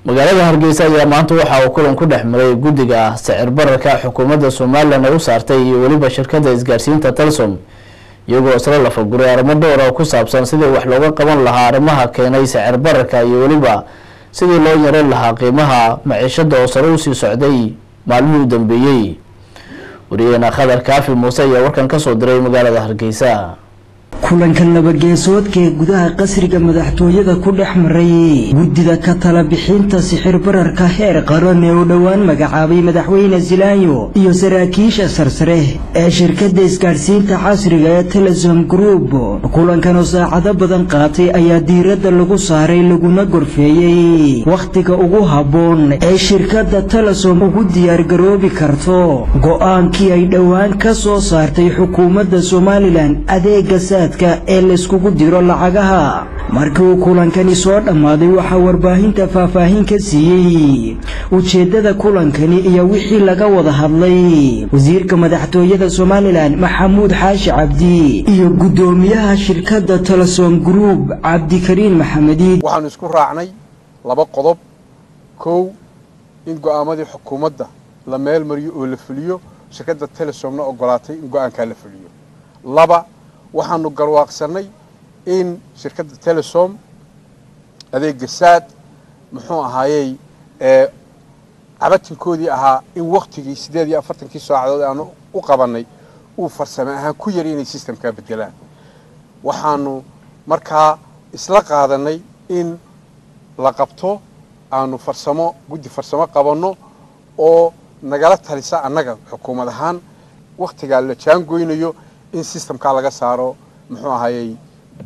magaalada hargeysa ayaa maanta waxa uu kulan ku dhex maray guddiga sicir bararka xukuumadda somalilan ay u saartay iyo weliba shirkadda isgaarsiinta talsom iyagoo isla lafaguray arrimo dhowr oo ku saabsan sidii wax looga qaban lahaa arrimaha keenay sicir bararka iyo weliba sidii loo yareyn lahaa qiimaha maciishada oo sare usii socday maalmihii u dambeeyey wariyaheena khadar kaafi muuse ayaa warkan kasoo diray magaalada hargeysa kulanka labageesoodka ee gudaha qasriga madaxtooyada ku dhex maray guddida ka tala bixinta sixir bararka heer qaran ee uu dhowaan magacaabay madaxweyne zilaanyo iyo saraakiisha sarsare ee shirkadda isgaadhsiinta casriga ee telesom group kulankan oo saacado badan qaatay ayaa diiradda lagu saaray laguna gorfeeyey wakhtiga ugu habboon ee shirkadda telesom ugu diyaargaroobi karto go-aankii ay dhowaan ka soo saartay xukuumadda somalilan adeega ee layskugu diro lacagaha markii uu kulankani soo dhammaaday waxaa warbaahinta faahfaahin ka siiyey ujeeddada kulankani iyo wixii laga wada hadlay wasiirka madaxtooyada somalilan maxamuud xaashi cabdi iyo guddoomiyaha shirkadda telesom group cabdikariin maxamediid waxaanu isku raacnay laba qodob kow in go'aamadii xukuumadda la meel mariyo oo la fuliyo shirkadda telesomna ogolaatay in go'aankaa la fuliyo laba waxaanu garwaaqsanay in shirkadda telesom adeega saad muxuu ahaayey cabatinkoodii ahaa in waktigii siddeed iyo afartankii saacadood aanu u qabannay uu farsame ahaan ku yari inay sistamkaa bedelaan waxaanu markaa isla qaadanay in la qabto aanu farsamo guddi farsamo qabanno oo nagala talisa annaga xukuumad ahaan wakhtigaa la jaangoynayo in sistamkaa laga saaro muxuu ahayey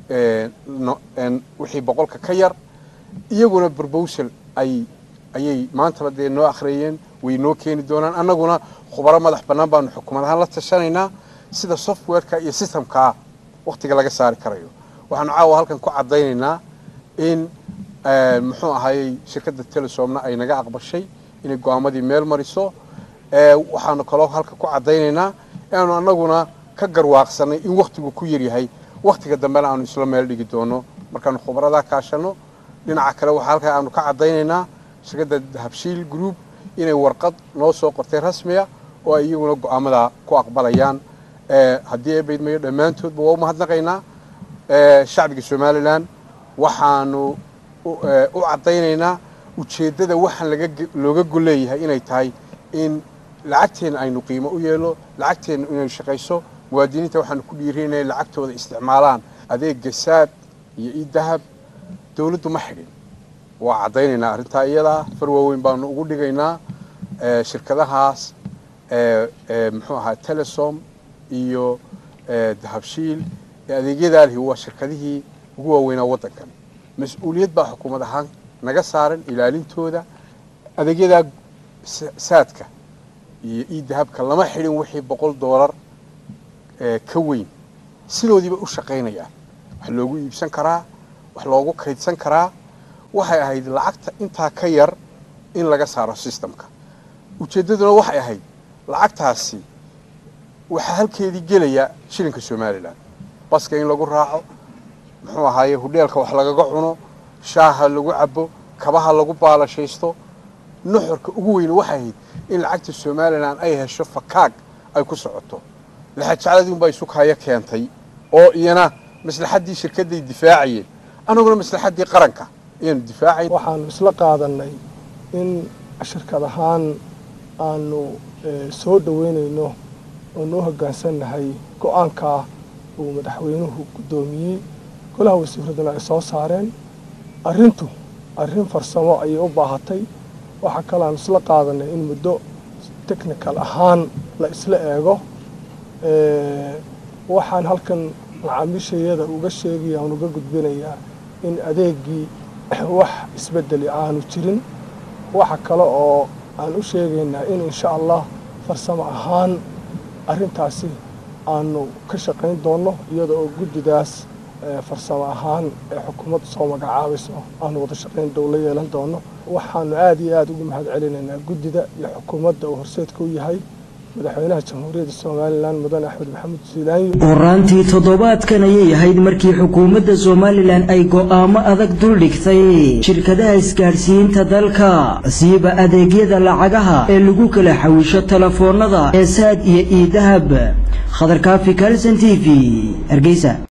wixii boqolka ka yar iyaguna brobosal ay ayay maantaba dee noo akhriyeen way noo keeni doonaan annaguna khubaro madax bannaan baanu xukuumad ahaan la tashanaynaa sida softwareka iyo sistamkaa wakhtiga laga saari karayo waxaanu caawa halkan ku caddaynaynaa in muxuu ahayey shirkadda telesomna ay naga aqbashay inay go-aamadii meel mariso waxaanu kaloo halkan ku caddaynaynaa inaanu annaguna ka garwaaqsanay in wakhtigu ku yaryahay wakhtiga dambena aanu isla meel dhigi doono markaanu khubaradaa kaashano dhinaca kale waxaa halkaa aanu ka caddaynaynaa shirkadda habshiil group inay warqad noo soo qortay rasmiya oo ay iyaguna go-aamadaa ku aqbalayaan haddii eebaydmayo dhammaantoodba waa u mahadnaqaynaa shacbiga somalilan waxaanu u caddaynaynaa ujeeddada waxaan looga golleeyahay inay tahay in lacagteenna aynu qiimo u yeelo lacagteenna inay shaqayso muwaadiniinta waxaanu ku dhiirin inay lacagtooda isticmaalaan adeega saad iyo idahab dowladdu ma xidhin waa caddaynaynaa arrintaa iyadaa far waaweyn baanu ugu dhigaynaa shirkadahaas muxuu ahaa telesom iyo dahabshiil adeegyadaa lihi waa shirkadihii ugu waaweynaa waddankan mas-uuliyad baa xukuumad ahaan naga saaran ilaalintooda adeegyadaa saadka iyo idahabka lama xidhin wixii boqol doolar ka weyn sidoodiiba u shaqaynaya wax loogu iibsan karaa wax loogu kaydsan karaa waxay ahayd lacagta intaa ka yar in laga saaro sistamka ujeeddaduna waxay ahayd lacagtaasi waxaa halkeedii gelaya shilinka somalilan baska in lagu raaco muxuu ahaaye hudheelka wax lagaga cuno shaaha lagu cabo kabaha lagu baalashaysto nuxurka ugu weyne waxay ahayd in lacagta somalilan ay hesho fakaag ay ku socoto laxajacladii unbaa isukaya keentay oo iyana maslaxaddii shirkadday difaacayeen annaguna maslaxaddii qaranka ayaanu difaacayn waxaanu isla qaadanay in shirkad ahaan aanu soo dhoweynayno oo noo hoggaansannahay go-aankaa uu madaxweynuhu guddoomiyey golaha wasiiraduna ay soo saareen arrintu arrin farsamo ayay u baahatay waxaa kaloo aanu isla qaadanay in muddo technical ahaan la isla eego waxaan halkan macaamiishayada uga sheegaya aan uga gudbinayaa in adeegii wax isbedeli aanu jirin waxa kale oo aan u sheegaynaa in insha allah farsamo ahaan arrintaasi aanu ka shaqayn doonno iyada oo guddidaas farsamo ahaan ee xukuumadda soo magacaabayso aanu wada shaqayn dow la yeelan doono waxaanu aada iyo aada ugu mahad celinaynaa guddida iyo xukuumadda uu horseedka u yahay madaxweynaha jamhuuriyadda somalilan mudane axmed maxamed siilaanyo horaantii toddobaadkan ayay ahayd markii xukuumadda somalilan ay go'aamo adag duldhigtay shirkadaha isgaadhsiinta dalka siiba adeegyada lacagaha ee lagu kala xawisho telefoonnada ee saad iyo iidahab khadarkaafi kalson t v hargeysa